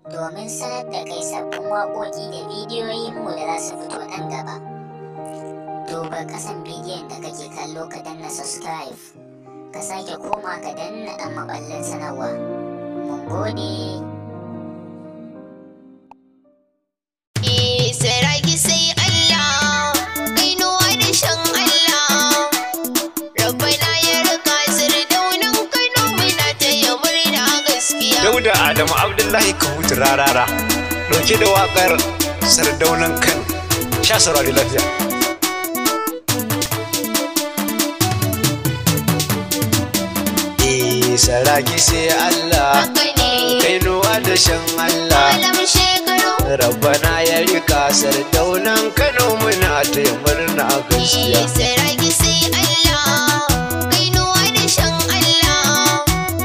domin sanar da kai sabbin waƙoƙi da bidiyoyinmu da za su fito nan gaba. Duba ƙasan bidiyon da kake kallo ka danna subscribe, ka sake koma ka danna ɗan maɓallin sanarwa. Mun gode. Saraki sai Allah, kainuwa da shan Allah. Rabbana ya rika sardaunan Kano muna ta yi murna gaskiya. Dauda Adamu Abdullahi Kahutu rarara dauke da wakar sardaunan kan sha saurari lafiya. Eh saraki sai Allah Haka ne, kainuwa da shan Allah malam shekaru. Rabbana ya rika sardaunan Kano muna ta yi murna gaskiya. Saraki sai Allah, kainuwa da shan Allah.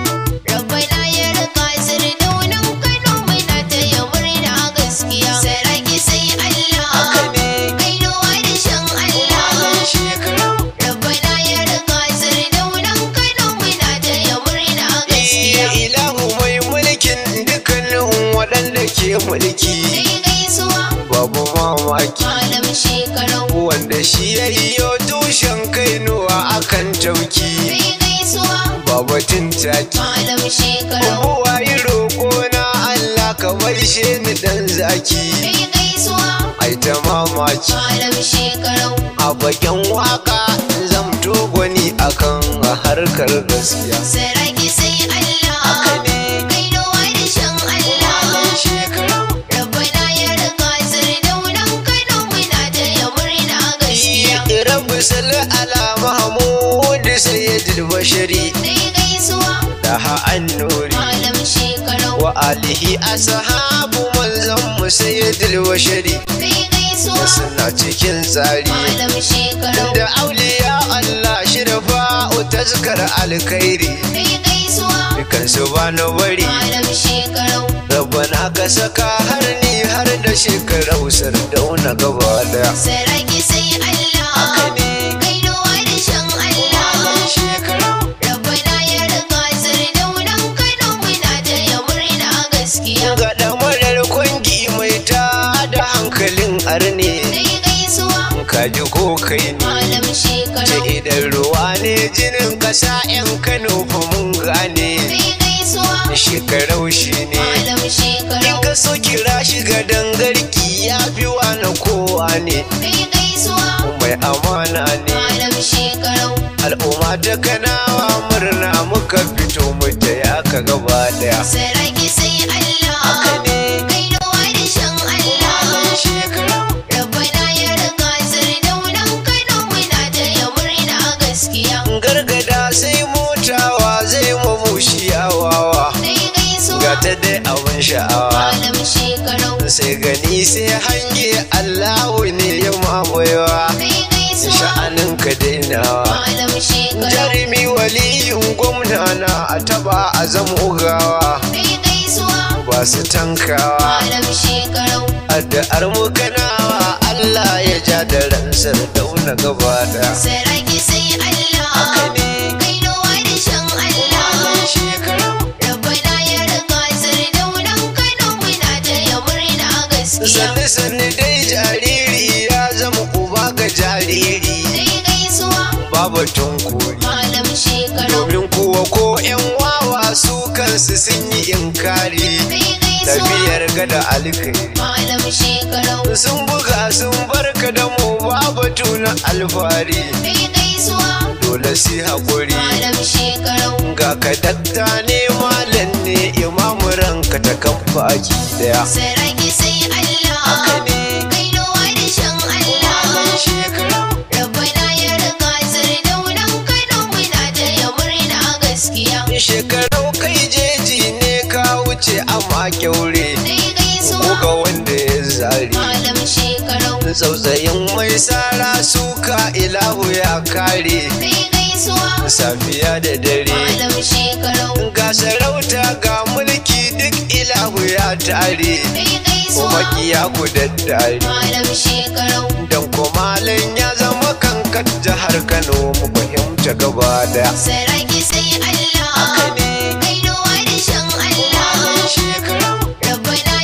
Rabbana ya rika sardaunan Kano muna ta yi murna gaskiya. Saraki sai Allah, Haka ne kainuwa da shan Allah. malam shekaru Rabbana ya rika sardaunan Kano muna ta yi murna gaskiya. Iya ilahu mai mulkin dukkanin waɗanda ke mulki Sai gaisuwa, babu mamaki malam shekaru. wanda shi ya yi tushen kainuwa akan tauki Sai gaisuwa, babatin taki malam shekaru. Kowa yi roƙo na Allah ka maishe ni dan zaki Sai gaisuwa, ai ta mamaki malam shekaru. a bakin waka zamto gwani akan harkar gaskiya Saraki sai Allah, haka ne kainuwa da shan Allah. shekara Rabbana ya rika sardaunan Kano muna ta yi murna gaskiya. Rabbi salli ala Mahmud sayyidul bashari Sai gaisuwa, da annuri malam shekaru. wa alihi ashabu manzon mu sayyidul bashari Sai gaisuwa, suna cikin tsari malam shekaru. da auliya Allah shirfa tazkar alkhairi Sai gaisuwa, dukan su ba na bari malam shekaru. rabbana ka saka har ni har da shekarau sardauna gaba daya Saraki sai haka Allah, ne kainuwa da shan Allah. shekarau Rabbana ya rika sardaunan Kano muna ta yi murna gaskiya. ga damarar kwangi mai ta da hankalin arne Sai gaisuwa, kaji ko kai ne malam ce shekaru. idan ruwa ne jinin kasa yan kano fa mun gane Sai gaisuwa, shekarau shi ne malam in shekaru. ka so kira shi ga dangarki ya fi wani kowa ne Sai gaisuwa, mai amana ne malam shekaru. al'umma ta kanawa murna muka fito mu da ya ka gaba daya Saraki sai haka Allah, ne kainuwa da shan Allah. shekarau Rabbana ya rika sardaunan Kano muna ta yi murna gaskiya. gargada sai motawa zai mamushi yawawa Sai gaisuwa, ga ta dai abin sha'awa malam shekaru. sai gani sai hange allahu ne ya mamayewa Sai gaisuwa, sha'anin ka dainawa malam shekaru. jarumi waliyin gwamna na a taba a zama ugawa Sai gaisuwa, ba su tankawa malam shekaru. addu'ar mu kanawa Allah ya ja da ransar dauna gaba da Saraki sai haka Allah, ne kainuwa da shan Allah. shekaru Rabbana ya rika sardaunan Kano muna ta yi murna gaskiya. sanni sanni dai jariri ya zama uba ga jariri Sai gaisuwa, babatun kori malam shekaru. domin kuwa ko yan wawa su kansu sun yi inkari Sai gaisuwa, tafiyar gada alkai malam shekaru. sun buga sun barka da mu babatu na alfari Sai gaisuwa, dole si haƙuri malam shekaru. ga ka dakta ne malam ne imamu ranka ta kan baki daya Saraki sai haka Allah, ne kainuwa da shan Allah. shekara Rabbana ya rika sardaunan Kano muna ta yi murna gaskiya. shekarau kai jeji ne ka wuce amma kyaure Sai ko gaisuwa, ga wanda ya zari malam shekaru. tsautsayin mai sara suka ilahu ya kare Sai gaisuwa, safiya da dare malam shekaru. ga sarauta ga mulki duk ilahu ya tare Sai gaisuwa, kuma kiya ku daddare malam shekaru. dan kumalin ya zama kankan jihar kano mu fahimta gaba daya Saraki sai haka Allah, ne kainuwa da shan Allah. shekara Rabbana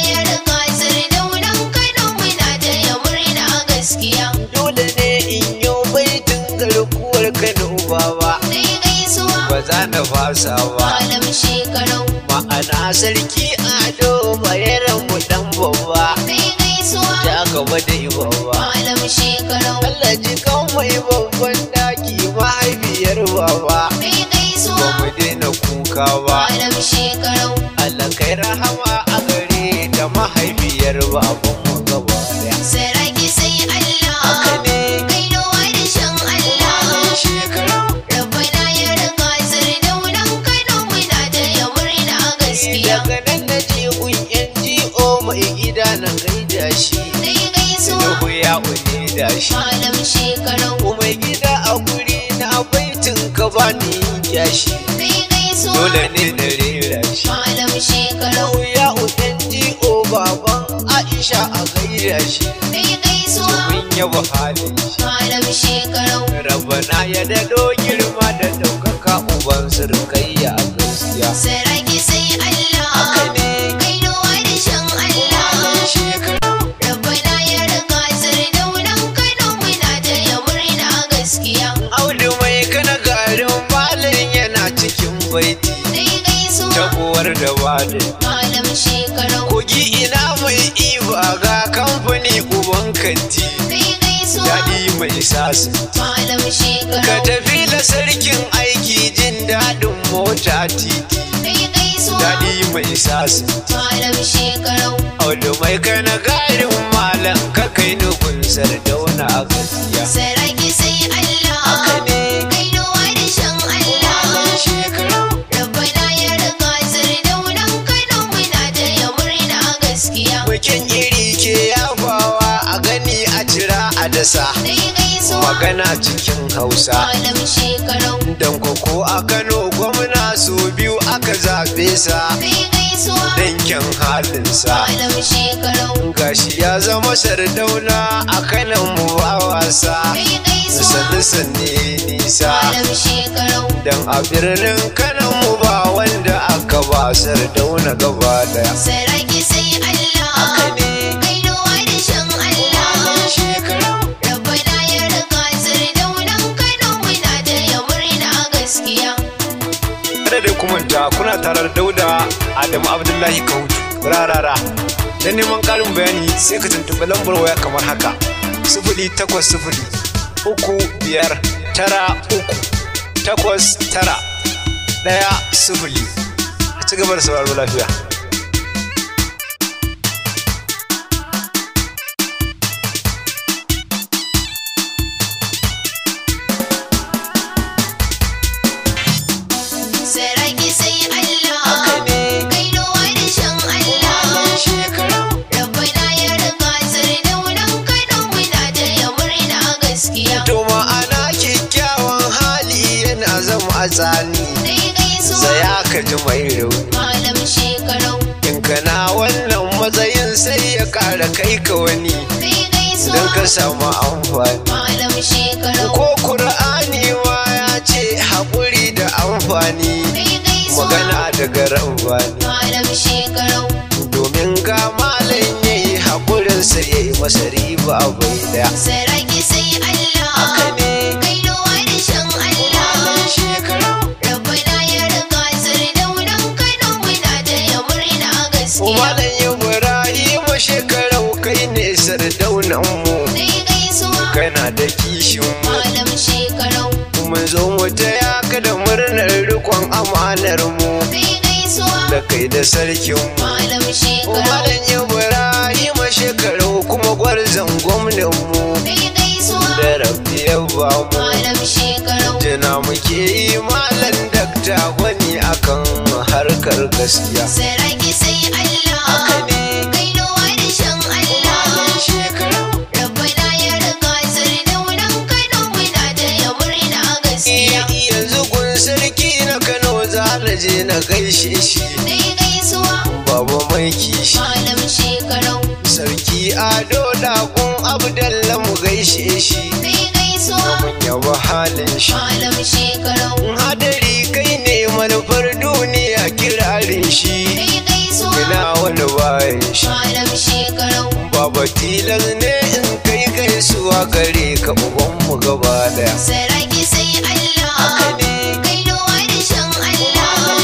za na fasa ba malam shekarau ma'ana sarki ado bayaran mu dan babba kai gaisuwa ta gaba da yi babba malam shekarau Allah ji kan mai babban daki mahaifiyar baba kai ba gaisuwa mu daina kuka ba malam shekarau Allah kai rahama a gare da mahaifiyar baban mu gaba daya saraki sai Allah haka ne kainuwa da shan Allah shekaru rabbana ya rika sardaunan Kano muna da ya murna gaskiya daga nan na je kunyan ji'o mai gida na gaida shi kai gaisuwa Nuhu ya une da shi malam shekarau mai gida a guri na baitin ka bani yashi kai gaisuwa dole ne na rera shi malam shekarau Nuhu ya une ji'o baban Aisha a gaida shi kai gaisuwa mun yaba halin shi malam shekarau Rabana ya dado girma da ɗaukaka uban surkayya a gaskiya saraki sai Allah haka ne kainuwa da shan Allah shekaru rabbana ya rika sardaunan Kano muna da ya murna gaskiya Audu mai kana garin malin yana cikin baiti kai gaisuwa tabuwar da bada malam shekarau kogi ina mai iba ga kamfani uban kanti kai gaisuwa daɗi mai sasu malam ka shekarau tafi da sarkin aiki jin daɗin mota titi kai gaisuwa daɗi mai sasu malam shekarau Audu mai kana garin malam ka kai nufin sardauna a gaskiya saraki sai Allah haka ne kainuwa da shan Allah shekaru rabbana ya rika sardaunan Kano muna da ya murna gaskiya Bikin iri ke yafawa a gani a jira a dasa kai gaisuwa magana cikin hausa malam shekarau Dan koko a Kano gwamna su biyu aka zaɓe sa kai gaisuwa dankin halinsa malam shekarau gashi ya zama sardauna a kanan mu ba wasa kai gaisuwa sannu sanne nisa malam shekarau dan a birnin kanan mu ba wanda aka ba sardauna gaba daya saraki sai haka Allah ne kainuwa da shan Allah shekaru rabbana ya rika sardaunan Kano muna da ya murna gaskiya kada da kuma ta kuna tarar dauda adamu abdullahi kautu rarara don neman karin bayani sai ka tuntuɓi lambar waya kamar haka sifili takwas sifili uku biyar tara uku takwas tara ɗaya sifili a ci gaba da sauraro lafiya saraki sai Allah haka ne kainuwa da shan Allah shekaru rabbana ya rika sardaunan Kano muna da ya murna gaskiya to ma'ana kyakkyawan hali yana zama a tsani kai gaisuwa saya ka ji mai rauni malam shekarau in kana wannan matsayin sai ya kara kai ka wani kai gaisuwa don ka samu amfani malam shekarau ko kur'ani ma ya ce haƙuri da amfani kai gaisuwa magana daga rabani malam shekarau domin ga malam ya yi haƙurinsa ya yi masa riba bai daya saraki sai Allah haka ne kainuwa da shan Allah shekaru rabbana ya rika sardaunan Kano muna da ya murna gaskiya malam ibrahim shekarau kai ne sardaunan mu kai gaisuwa kana da kishin mu malam shekarau mun zo mu taya ka da murnar rikon amanar mu kai gaisuwa da kai da sarkin mu malam shekarau Malam Ibrahim shekaru kuma gwarzon gwamnan mu kai gaisuwa da rabbi ya ba mu malam shekarau jina muke yi malam dakta wani akan harkar gaskiya saraki sai Allah haka ne kainuwa da shan Allah shekaru rabbana ya rika sardaunan Kano muna da ya murna gaskiya yanzu gun sarki na Kano za na je na gaishe shi kai gaisuwa baba mai kishi malam shekarau sarki ado dagun abdalla mu gaishe shi kai gaisuwa mun yaba halin shi malam shekarau hadari kai ne manufar duniya kirarin shi kai gaisuwa ina wani bayan shi malam shekarau baba tilas ne in kai gaisuwa gare ka ubanmu gaba daya saraki sai Allah haka ne kainuwa da shan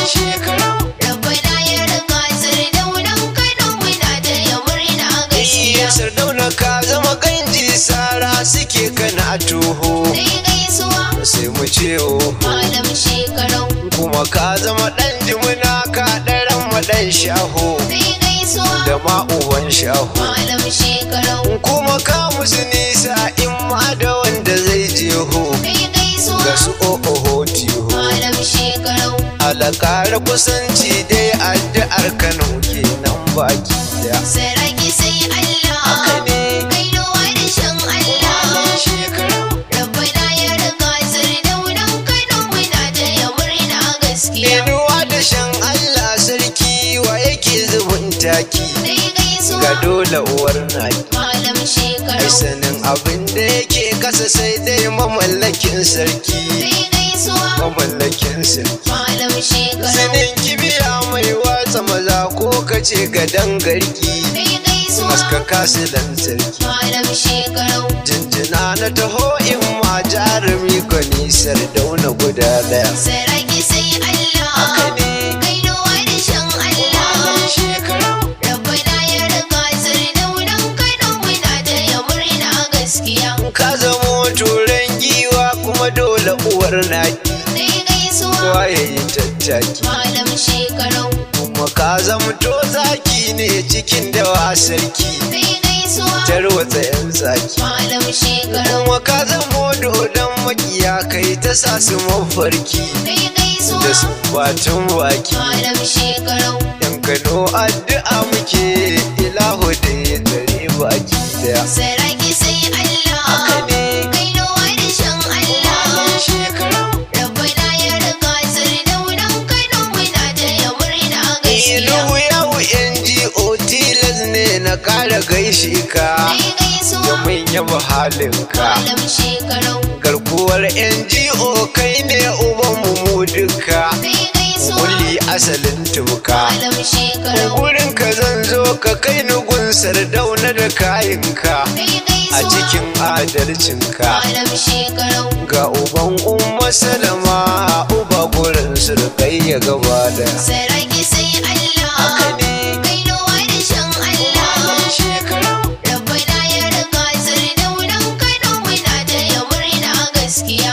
shekarau Rabbana ya rika sardaunan Kano muna taya murna gaskiya. iya sardauna ka zama ganji sara suke kana toho Sai gaisuwa sai mu ce oho malam shekarau. kuma ka zama ɗan jimina ka ɗaran maɗan shaho Sai gaisuwa da ma uban shaho malam shekarau. kuma ka musu nisa in ma da wanda zai jeho Sai gaisuwa ga su o'oho tiho malam shekarau. alakara kusanci dai addu'ar kano kenan baki daya Saraki sai Allah. haka ne Kainuwa da shan Allah. shekarau Rabbana ya rika sardaunan Kano muna taya murna gaskiya. inuwa da shan allah sarki wa yake zubin taki Sai gaisuwa ga dole uwar naki malam ai shekarau. sanin abin da yake kasa sai dai mamallakin sarki Sai gaisuwa mamallakin sarki malam shekarau. sanin kibiya mai watsa maza ko kace ga dangarki Sai gaisuwa haska kasu lantarki malam shekarau. jinjina na taho in ma jarumi gwani sardauna guda daya Saraki sai Allah. haka ne Kainuwa da shan Allah. shekarau Rabbana ya rika sardaunan Kano muna taya murna gaskiya. ka zamo turan giwa kuma dole uwar naki Sai gaisuwa kowa ya yi tattaki malam shekarau. kuma ka zamto zaki ne cikin dawa sarki Sai gaisuwa tarwatsa yan zaki malam shekarau. kuma ka zamo dodon makiya kai ta sa su mafarki Sai gaisuwa da su batun baki malam shekarau. yan kano addu'a muke ilahu da ya tsare baki daya Saraki sai Allah. haka ne Kainuwa da shan Allah. shekarau Rabbana ya rika sardaunan Kano muna taya murna gaskiya. ilu yau ngo tilas ne na kara gaishe ka Sai gaisuwa domin yaba halinka malam shekarau. garkuwar ngo kai ne ubanmu mu duka Sai gaisuwa kulli asalin tuka malam shekarau. gurin ka zan zo ka kai ni gunsar dauna da kayanka Sai a gaisuwa cikin adalcinka malam shekarau. ga uban umma salama uba gurin surkayya gaba da Saraki sai haka Allah. ne Kainuwa da shan Allah. shekarau Rabbana ya rika sardaunan Kano muna taya murna gaskiya.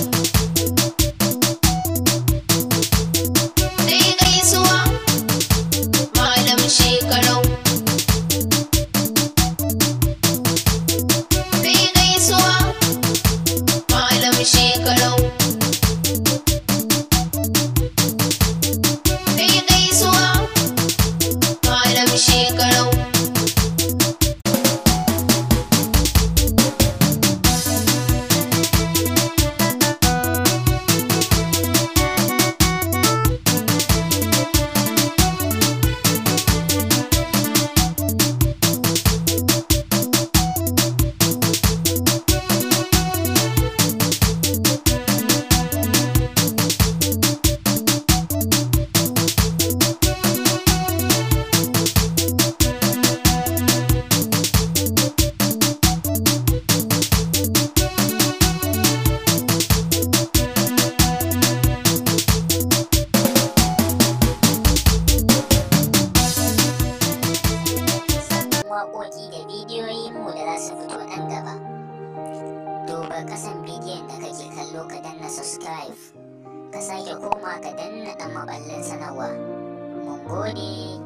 Sai gaisuwa malam shekarau. Sai gaisuwa malam shekarau. Sai gaisuwa malam shekarau. sabbin waƙoƙi da bidiyoyinmu da za su fito nan gaba. Duba ƙasan bidiyon da kake kallo ka danna subscribe, ka sake koma ka danna ɗan maɓallin sanarwa. Mun gode.